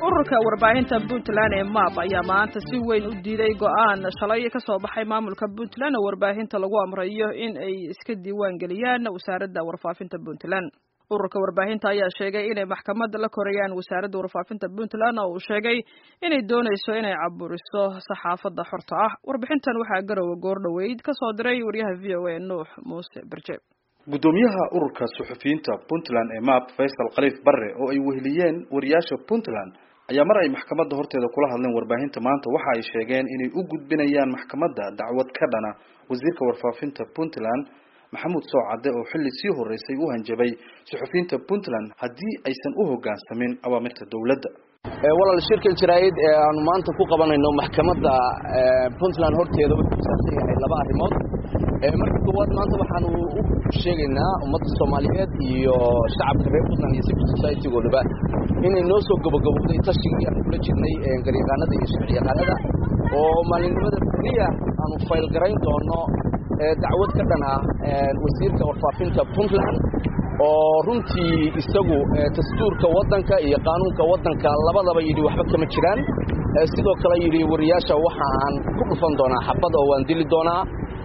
ururka warbaahinta puntland ee map ayaa maanta si weyn u diiday go-aan shalay ka soo baxay maamulka puntland oo warbaahinta lagu amrayo in ay iska diiwaan geliyaan wasaaradda warfaafinta puntland ururka warbaahinta ayaa sheegay inay maxkamad la korayaan wasaaradda warfaafinta puntland oo uu sheegay inay doonayso inay caburiso saxaafadda xorta ah warbixintan waxaa garowe goordhoweyd ka soo diray wariyaha v o a nuux muuse berje guddoomiyaha ururka suxufiyiinta puntland ee map faysal khaliif barre oo ay weheliyeen wariyaasha puntland ayaa mar ay maxkamadda horteeda kula hadleen warbaahinta maanta waxa ay sheegeen inay u gudbinayaan maxkamadda dacwad ka dhana wasiirka warfaafinta puntland maxamuud soocadde oo xilli sii horeysay u hanjabay suxufiyiinta puntland haddii aysan u hoggaansamin awaamirta dowladda walaal shirkan jaraa'id ee aanu maanta ku qabanayno maxkamadda puntland horteeda wuxuu kusaabsan yahay laba arrimood marka koowaad maanta waxaanu u sheegaynaa ummadda soomaaliyeed iyo shacabka reer puntland iyo civil society-goodaba inay noo soo gabagabowday tashigii aanu kula jirnay garyaqaanada iyo sharciyaqaanada oo maalinimada beriya aanu faylgarayn doono dacwad ka dhan ah wasiirka warfaafinta puntland oo runtii isagu dastuurka waddanka iyo qaanuunka waddanka labadaba yidhi waxba kama jiraan sidoo kale yidhi wariyaasha waxa aan ku dhufan doonaa xabad oo waan dili doonaa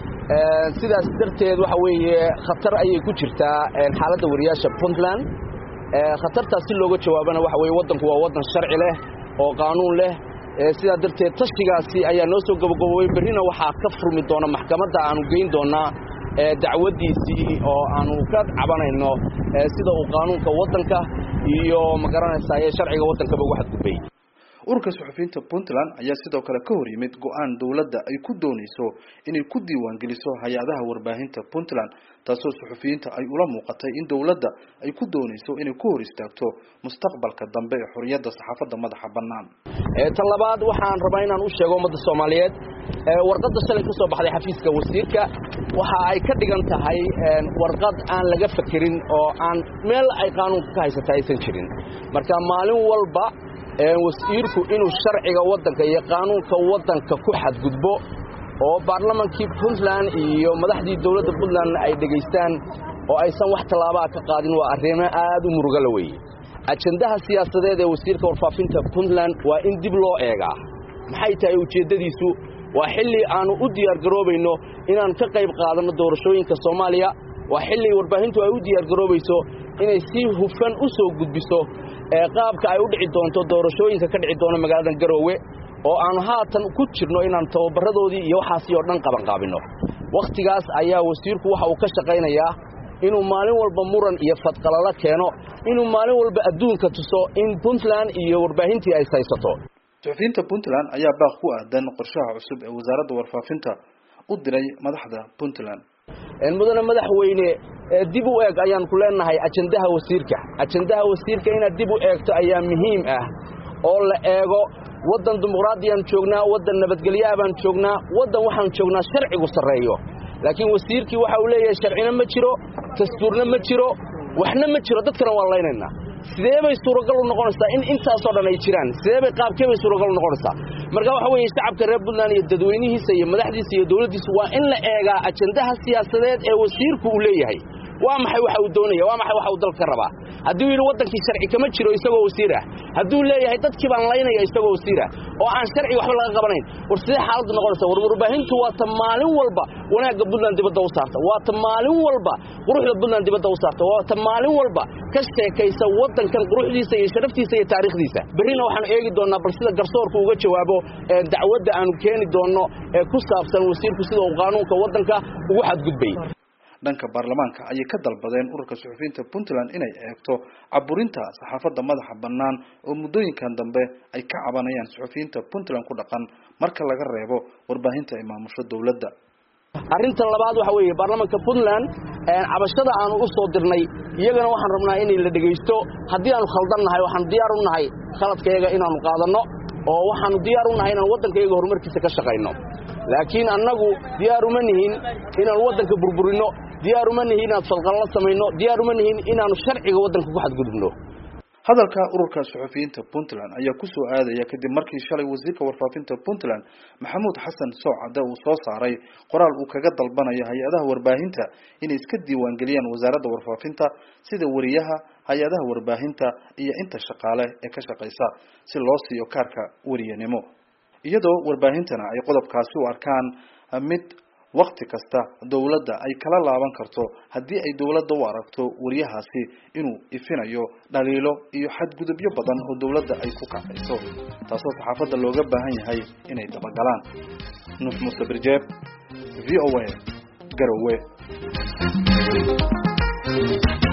sidaas darteed waxa weeye khatar ayay ku jirtaa xaaladda wariyaasha puntland khatartaas si looga jawaabana waxa weye waddanku waa waddan sharci leh oo qaanuun leh sidaa darteed tashigaasi ayaa noo soo gabagabowey berrina waxaa ka furmi doona maxkamadda aanu geyn doonaa dacwaddiisii oo aanu ka cabanayno sida uu qaanuunka waddanka iyo magaranaysaye sharciga waddankaba ugu xadgudbay ururka suxufiyiinta puntland ayaa sidoo kale ka hor yimid go-aan dowladda ay ku doonayso inay ku diiwaan geliso hay-adaha warbaahinta puntland taasoo suxufiyiinta ay ula muuqatay in dowladda ay ku doonayso inay ku hor istaagto mustaqbalka dambe ee xorriyadda saxaafadda madaxa bannaan tan labaad waxaan rabaa inaan u sheego ummadda soomaaliyeed warqadda shalay ka soo baxday xafiiska wasiirka waxa ay ka dhigan tahay warqad aan laga fakerin oo aan meel ay qaanuunka ka haysata aysan jirin marka maalin walba wasiirku inuu sharciga waddanka iyo qaanuunka waddanka ku xadgudbo oo baarlamankii puntland iyo madaxdii dowladda puntland ay dhegaystaan oo aysan wax tallaabaa ka qaadin waa arrimo aad u murugala weeye ajandaha siyaasadeed ee wasiirka warfaafinta puntland waa in dib loo eegaa maxay tahay ujeeddadiisu waa xilli aannu u diyaargaroobayno inaan ka qayb qaadanno doorashooyinka soomaaliya waa xilli warbaahintu ay u diyaargaroobayso inay si hufan u soo gudbiso qaabka ay u dhici doonto doorashooyinka ka dhici doona magaaladan garoowe oo aanu haatan ku jirno inaan tababaradoodii iyo waxaasi oo dhan qabanqaabinno wakhtigaas ayaa wasiirku waxa uu ka shaqaynayaa inuu maalin walba muran iyo fadqalalo keeno inuu maalin walba adduunka tuso in puntland iyo warbaahintii ay saysato suxufiyiinta puntland ayaa baaq ku aadan qorshaha cusub ee wasaaradda warfaafinta u diray madaxda puntland mudane madaxweyne dib u eeg ayaan ku leenahay ajandaha wasiirka ajandaha wasiirka inaad dib u eegto ayaa muhiim ah oo la eego waddan dimuqraadiyaan joognaa waddan nabadgelyaha baan joognaa waddan waxaan joognaa sharcigu sarreeyo laakiin wasiirkii waxa uu leeyahay sharcina ma jiro dastuurna ma jiro waxna ma jiro dadkana waan laynaynaa sidee bay suuragal u noqonaysaa in intaasoo dhan ay jiraan sidee bay qaabkee bay suuragal u noqonaysaa marka waxa weeye shacabka reer puntland iyo dadweynihiisa iyo madaxdiisa iyo dowladdiisa waa in la eegaa ajandaha siyaasadeed ee wasiirku uu leeyahay waa maxay waxa uu doonaya waa maxay waxa uu dalka ka rabaa hadduu yidhi waddankii sharci kama jiro isagoo wasiir ah hadduu leeyahay dadkii baan laynaya isagoo wasiir ah oo aan sharci waxba laga qabanayn war sidee xaaladdu noqonaysa war warbaahintu waa ta maalin walba wanaagga puntland dibadda u saarta waa ta maalin walba quruxda puntland dibadda u saarta waa ta maalin walba ka sheekaysa waddankan quruxdiisa iyo sharaftiisa iyo taariikhdiisa berrina waxaanu eegi doonnaa bal sida garsoorku uga jawaabo dacwadda aanu keeni doonno ee ku saabsan wasiirku sida uu qaanuunka waddanka ugu xadgudbay dhanka baarlamaanka ayay ka dalbadeen ururka suxufiyiinta puntland inay eegto caburinta saxaafadda madaxa bannaan oo muddooyinkan dambe ay ka cabanayaan suxufiyiinta puntland ku dhaqan marka laga reebo warbaahinta ay maamusho dowladda arrinta labaad waxa weeye baarlamaanka puntland cabashada aanu u soo dirnay iyagana waxaan rabnaa inay la dhegaysto haddii aanu khaldan nahay waxaanu diyaar u nahay khaladkayaga inaanu qaadanno oo waxaanu diyaar u nahay inaan waddankayaga horumarkiisa ka shaqayno laakiin annagu diyaar uma nihin inaanu waddanka burburinno diyaar uma nihin inaan fadqallo samayno diyaar uma nihin inaanu sharciga waddanka ku xadgudubno hadalka ururka suxufiyiinta puntland ayaa kusoo aadaya kadib markii shalay wasiirka warfaafinta puntland maxamuud xasan soocade uu soo saaray qoraal uu kaga dalbanayo hay-adaha warbaahinta inay iska diiwaangeliyaan wasaaradda warfaafinta sida wariyaha hay-adaha warbaahinta iyo inta shaqaale ee ka shaqeysa si loo siiyo kaarka wariyanimo iyadoo warbaahintana ay qodobkaasi u arkaan mid wakti kasta dowladda ay kala laaban karto haddii ay dowladda u aragto wariyahaasi inuu ifinayo dhaliilo iyo xadgudubyo badan oo dowladda ay ku kacayso taasoo saxaafadda looga baahan yahay inay dabagalaan nuux muuse birjeeb v o a garowe